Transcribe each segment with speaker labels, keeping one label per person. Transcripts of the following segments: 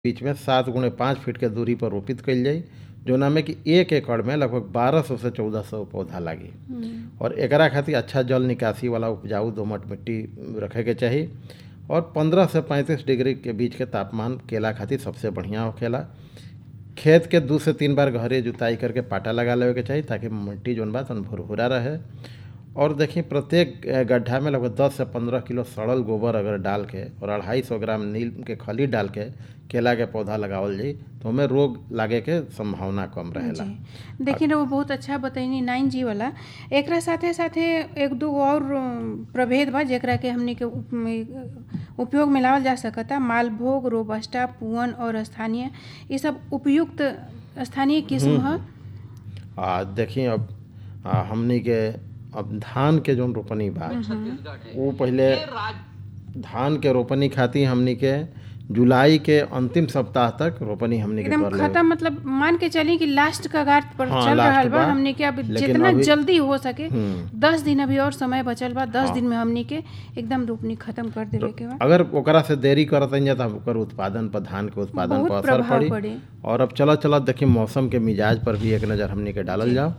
Speaker 1: बीच में सात गुणे पाँच फीट के दूरी पर रोपित कइल जाई जौना में कि एक एकड़ में लगभग बारह सौ से चौदह सौ पौधा लागी और एकरा खातिर अच्छा जल निकासी वाला उपजाऊ दोमट मिट्टी रखे के चाही और 15 से 35 डिग्री के बीच के तापमान केला खातिर सबसे बढ़िया होखेला खेत के दू से तीन बार गहरे जुताई करके पाटा लगा लेवे के चाही ताकि मिट्टी जौन बा तौन भुरभुरा रहे और देखिए प्रत्येक अ, गड्ढा में लगभग 10 से 15 किलो सड़ल गोबर अगर डाल के और अढ़ाई सौ ग्राम नील के खली डाल के केला के पौधा लगावल जाई तो हमें रोग लागे के संभावना कम रहेला
Speaker 2: जी देखिए ना वो बहुत अच्छा बतैनी नाइन जी वाला एकरा साथे साथे एक दो और अम, प्रभेद बा जेकरा के हमनी के उप- में- उपयोग में लावल जा सकता मालभोग रोबस्टा पुअन और स्थानीय ये सब उपयुक्त स्थानीय किस्म ह
Speaker 1: आ देखिए अब आ, हमनी के अब धान के जौन रोपनी बा वो पहले धान के रोपनी खातिर हमनी के जुलाई के अंतिम सप्ताह तक रोपनी हमनी के
Speaker 2: एकदम
Speaker 1: कर लेवे
Speaker 2: खत्म मतलब मान के चली कि लास्ट कगार पर
Speaker 1: हाँ,
Speaker 2: चल
Speaker 1: लास्ट
Speaker 2: रहल बा
Speaker 1: बा।
Speaker 2: हमनी के अब
Speaker 1: लेकिन
Speaker 2: जितना
Speaker 1: अभी-
Speaker 2: जल्दी हो सके
Speaker 1: हम्म।
Speaker 2: दस दिन अभी और समय बचल बा दस
Speaker 1: हाँ।
Speaker 2: दिन में हमनी के एकदम रोपनी खत्म कर देवे के बा
Speaker 1: अगर ओकरा से देरी करत जा तो ओकर उत्पादन पर धान के उत्पादन
Speaker 2: बहुत
Speaker 1: पर असर
Speaker 2: प्रभाव
Speaker 1: पड़ी
Speaker 2: पड़ी।
Speaker 1: और अब चलत चलत देखिए मौसम के मिजाज पर भी एक नज़र हमनी के डालल जाओ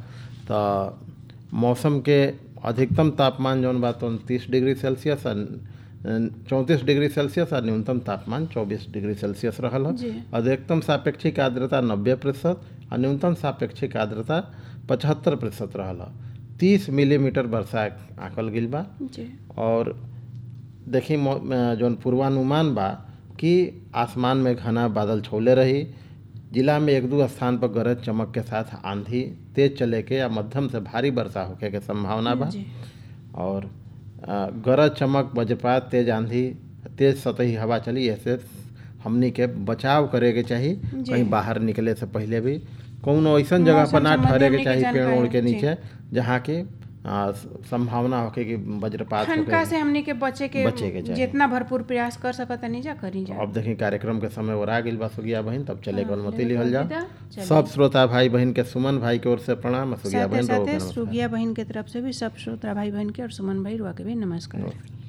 Speaker 1: तो मौसम के अधिकतम तापमान जौन बा तो तीस डिग्री सेल्सियस और चौंतीस डिग्री सेल्सियस और न्यूनतम तापमान चौबीस डिग्री सेल्सियस रहल
Speaker 2: जी।
Speaker 1: है अधिकतम सापेक्षिक आर्द्रता नब्बे प्रतिशत और न्यूनतम सापेक्षिक आर्द्रता पचहत्तर प्रतिशत रहल है तीस मिलीमीटर वर्षा आंकल गिल बा
Speaker 2: जी
Speaker 1: और देखी मौ- अ, जौन पूर्वानुमान बा कि आसमान में घना बादल छौले रही जिला में एक दो स्थान पर गरज चमक के साथ आंधी तेज चले के या मध्यम से भारी वर्षा होखे के संभावना बा
Speaker 2: जी
Speaker 1: और अ, गरज चमक वज्रपात तेज आंधी तेज सतही हवा चली ऐसे हमनी के बचाव करे के चाही
Speaker 2: जी।
Speaker 1: कहीं बाहर निकले से पहले भी कौनो ऐसन जगह पर
Speaker 2: मौसम
Speaker 1: ना
Speaker 2: संबंधी
Speaker 1: ठहरे के
Speaker 2: हमनी के
Speaker 1: चाही पेड़
Speaker 2: जानकारी
Speaker 1: ओड़ के
Speaker 2: जी।
Speaker 1: नीचे जहाँ की अ, संभावना होखे कि वज्रपात
Speaker 2: ठनका
Speaker 1: होखे
Speaker 2: से हमनी के बचे के
Speaker 1: बचे के चाही।
Speaker 2: जितना भरपूर प्रयास कर सकत नहीं जा करी जा
Speaker 1: अब देखी कार्यक्रम के समय और आ गइल बा सुगिया बहन तब चले के अनुमति लिहल
Speaker 2: विदा,
Speaker 1: जाओ
Speaker 2: चलिए।
Speaker 1: सब श्रोता भाई बहन के सुमन भाई की ओर से प्रणाम और सुगिया
Speaker 2: साथे
Speaker 1: बहन
Speaker 2: साथे
Speaker 1: रहो के नमस्कार।
Speaker 2: सुगिया बहन के तरफ से भी सब श्रोता भाई बहन के और सुमन भाई रुआ के भी नमस्कार